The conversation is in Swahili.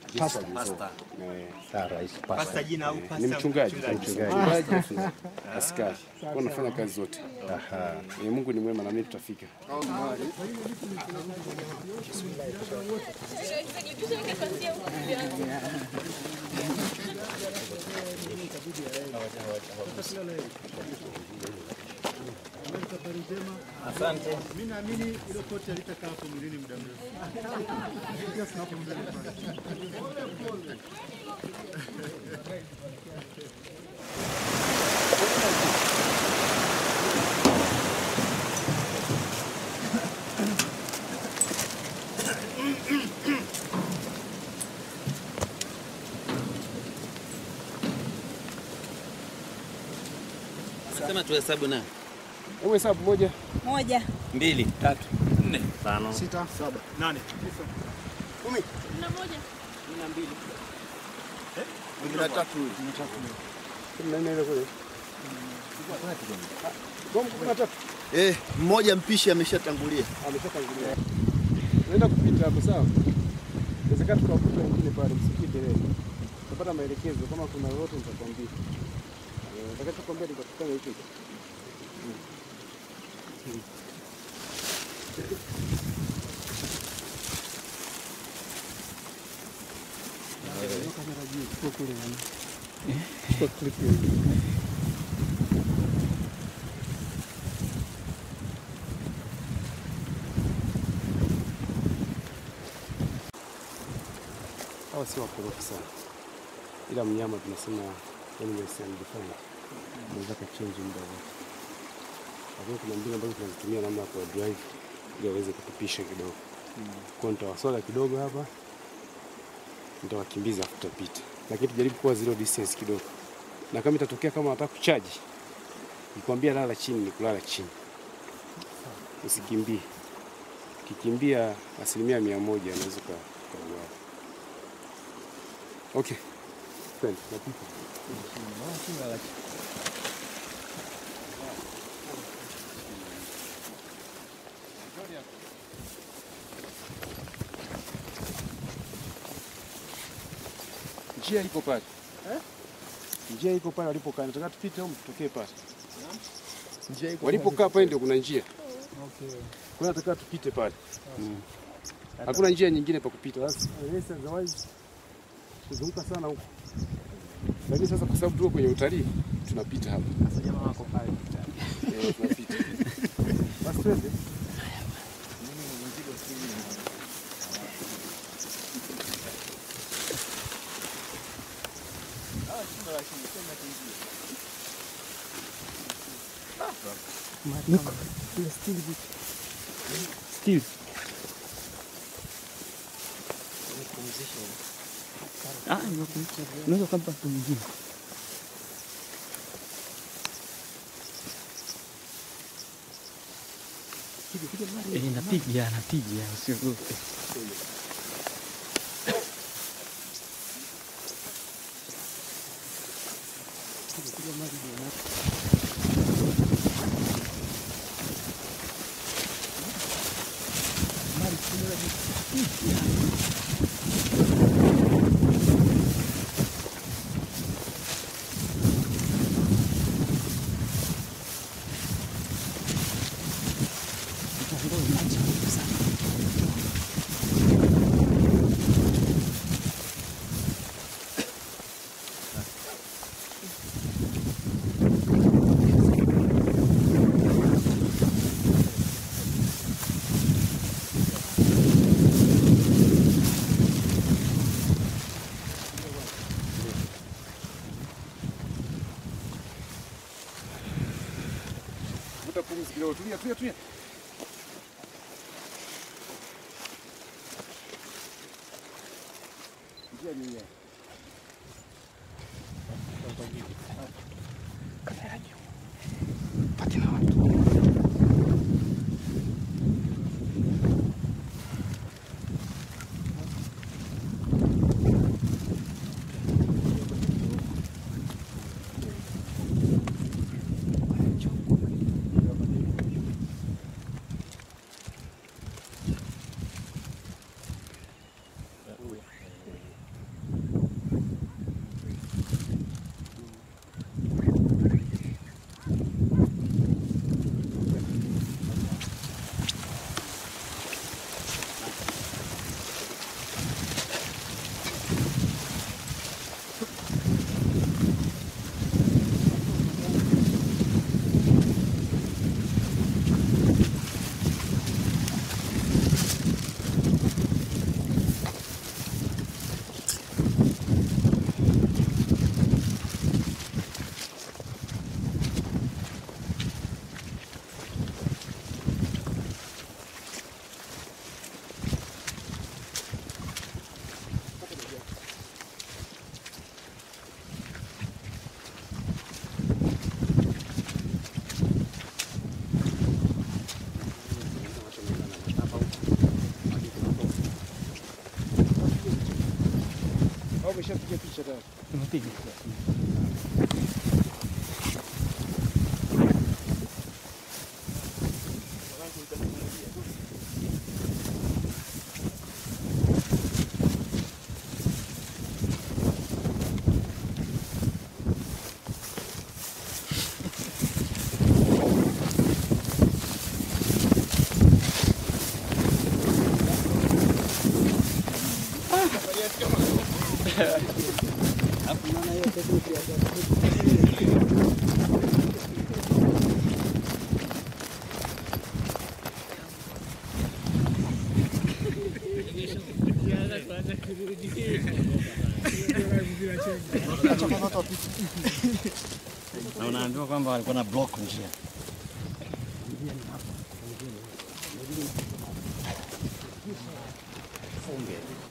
Pasta. Pasta. Eh, Sawa rais. Pasta jina au pasta? ni mchungaji, ni mchungaji, askari, kwa nafanya kazi zote. Eh, Mungu ni mwema na mimi tutafika. Mimi naamini ile koti halitakaa hapo mwilini muda mrefu. Pia tunapo mbele pale. Sema tuhesabu na Hebu hesabu moja, Moja. mbili, tatu, nne, Tano. Sita, saba, nane, tisa, kumi. Kumi na tatu. kumi na nne ile kule. Kwa kumi na tatu Eh, mmoja mpishi ameshatangulia. ameshatangulia. Naenda kupita hapo sawa. Inawezekana tukawakuta wengine pale, msikie kelele. Tutapata maelekezo kama kuna lolote nitakwambia. Eh, Nitakachokwambia nitakufanya hicho. Hawa sio wakorofi sana, ila mnyama tunasema animals undefined, unaweza kachange muda wote, lakini kuna mbinu ambazo tunazitumia namna ya kuwa drive ili waweze kutupisha kidogo. Kwa nitawaswaga kidogo hapa, nitawakimbiza afu tutapita, lakini tujaribu kuwa zero distance kidogo, na kama itatokea kama wanataka kuchaji, nikwambia lala chini, ni kulala chini, usikimbie. Ukikimbia asilimia mia moja unaweza uka- ukauawa. Okay. Twende, napita. Njia iko pale. Njia iko pale walipokaa. Nataka tupite au tutokee pale. Njia iko Walipokaa pale ndio kuna njia. Kwa hiyo nataka tupite pale. Mm. Hakuna njia nyingine pa kupita. Basi yes, otherwise kuzunguka sana huko. Lakini sasa kwa sababu tuko kwenye utalii tunapita hapa. Sasa jamaa wako pale. Eh, tunapita. Basi twende. Still. Ah, unaweza kumpa mtu mwingine. Eh, napiga, napiga, usiogope. Vuta pumzi kidogo. Tulia, tulia, tulia. Njia ni hii. umeshapiga picha tayari. Tumepiga. na unaambiwa kwamba walikuwa na block njia. Funge.